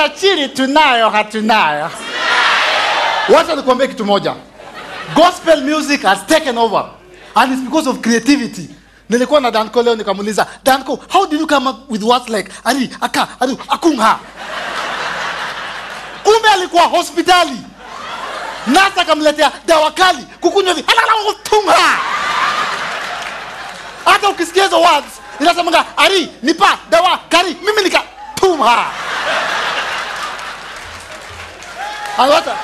Utachiri tunayo hatunayo. Wacha nikuambie kitu moja. Gospel music has taken over and it's because of creativity. Nilikuwa na Danko leo nikamuuliza, Danko, how did you come up with words like ali aka adu akunha? Kumbe alikuwa hospitali. Nasa akamletea dawa kali kukunywa hivi. Alala tunga. Hata ukisikia hizo words inasemanga ari nipa dawa kari mimi nika tumha. Alwata.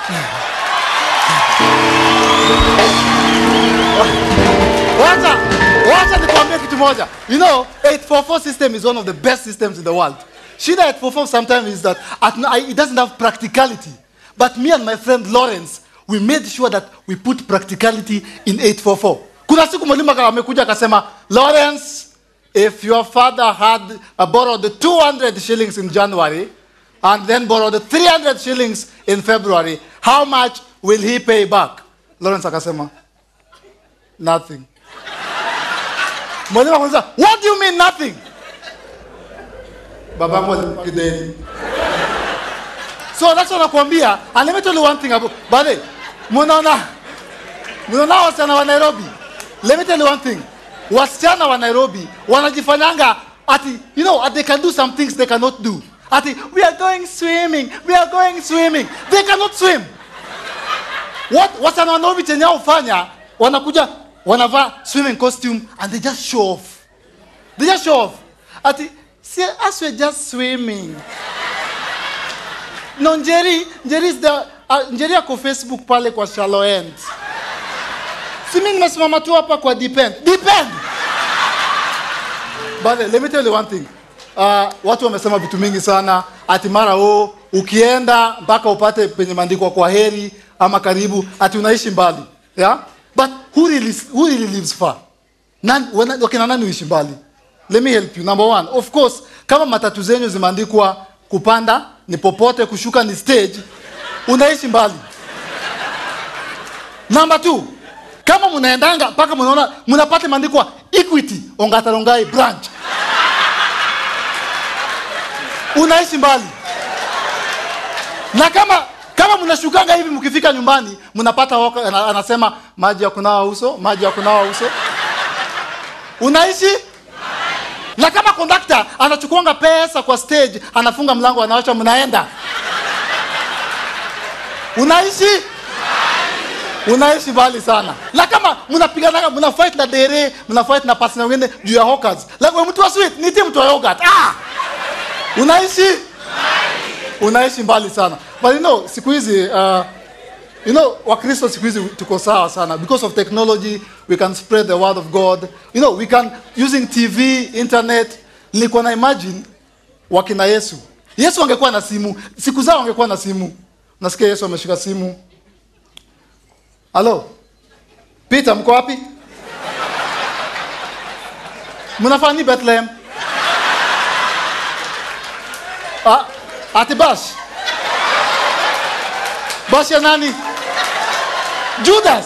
Wacha, wacha nikwambie kitu moja. You know, 844 system is one of the best systems in the world. Shida 844 sometimes is that at, it doesn't have practicality. But me and my friend Lawrence, we made sure that we put practicality in 844. Kuna siku mwalimu aka- amekuja akasema, Lawrence, if your father had uh, borrowed the 200 shillings in January and then borrowed the 300 shillings in February, how much will he pay back? Lawrence akasema, nothing. Mwalimu akamuuliza, what do you mean nothing? Babangu alikuwa kideni. So that's what nakwambia. And let me tell you one thing about by the way, munaona munaona wasichana wa Nairobi. Let me tell you one thing. Wasichana wa Nairobi wanajifanyanga ati you know they can do some things they cannot do. Ati we are going swimming, we are going swimming. They cannot swim. What wasichana wa Nairobi chenye hao hufanya wanakuja wanavaa swimming costume and they just show off. They just show off. Ati see us we're just swimming. No, Njeri, Njeri is the uh, Njeri ako Facebook pale kwa shallow end. Si mimi nimesimama tu hapa kwa depend. Depend. But let me tell you one thing. Uh, watu wamesema vitu mingi sana ati mara o ukienda mpaka upate penye maandiko kwa heri ama karibu ati unaishi mbali. Yeah? But who really, who really lives far? Nani, wana, wakina nani uishi mbali? Let me help you. Number one, of course, kama matatu zenyu zimeandikwa kupanda ni popote, kushuka ni stage, unaishi mbali. Number two, kama mnaendanga mpaka mnaona mnapata imeandikwa Equity Ongatarongai branch, unaishi mbali. Na kama kama mnashukanga hivi mkifika nyumbani mnapata hoka, ana- anasema maji ya kunawa uso, maji ya kunawa uso, unaishi na kama kondakta anachukuanga pesa kwa stage anafunga mlango anawacha mnaenda unaishi unaishi mbali sana na kama mnapiganaga mna fight na dere mna fight na pasina wengine juu ya hawkers like wewe mtu wa sweet niti mtu wa yogurt ah unaishi unaishi mbali sana but you know siku hizi uh, You know, Wakristo siku hizi tuko sawa sana. Because of technology, we can spread the word of God. You know, we can, using TV, internet. Nilikuwa na imagine wakina Yesu. Yesu angekuwa na simu. Siku zao angekuwa na simu. Nasikia Yesu ameshika simu. Halo? Peter, mko wapi? Mnafanya nini Bethlehem? Ah, ati bash. Bash ya nani? Judas.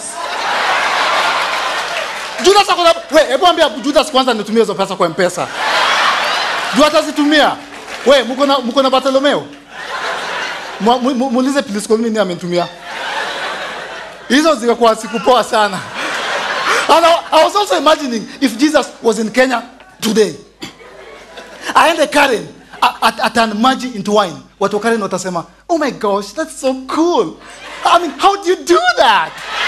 Judas akona we, hebu ambia Judas kwanza nitumie hizo pesa kwa M-Pesa. Juu atazitumia. We, mko na mko na Bartolomeo? Mu- mu- mu- Muulize Prisco mimi amenitumia. Hizo zikakuwa siku poa sana. And I, I was also imagining if Jesus was in Kenya today. aende Karen a- at- aturn maji into wine. Watu wa Karen watasema, "Oh my gosh, that's so cool." I mean, how do you do that?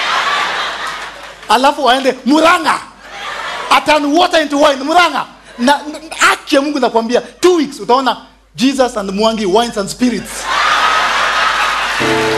Alafu aende Muranga. Aturn water into wine Muranga. Na, na haki ya Mungu nakwambia, two weeks utaona Jesus and Mwangi wines and spirits.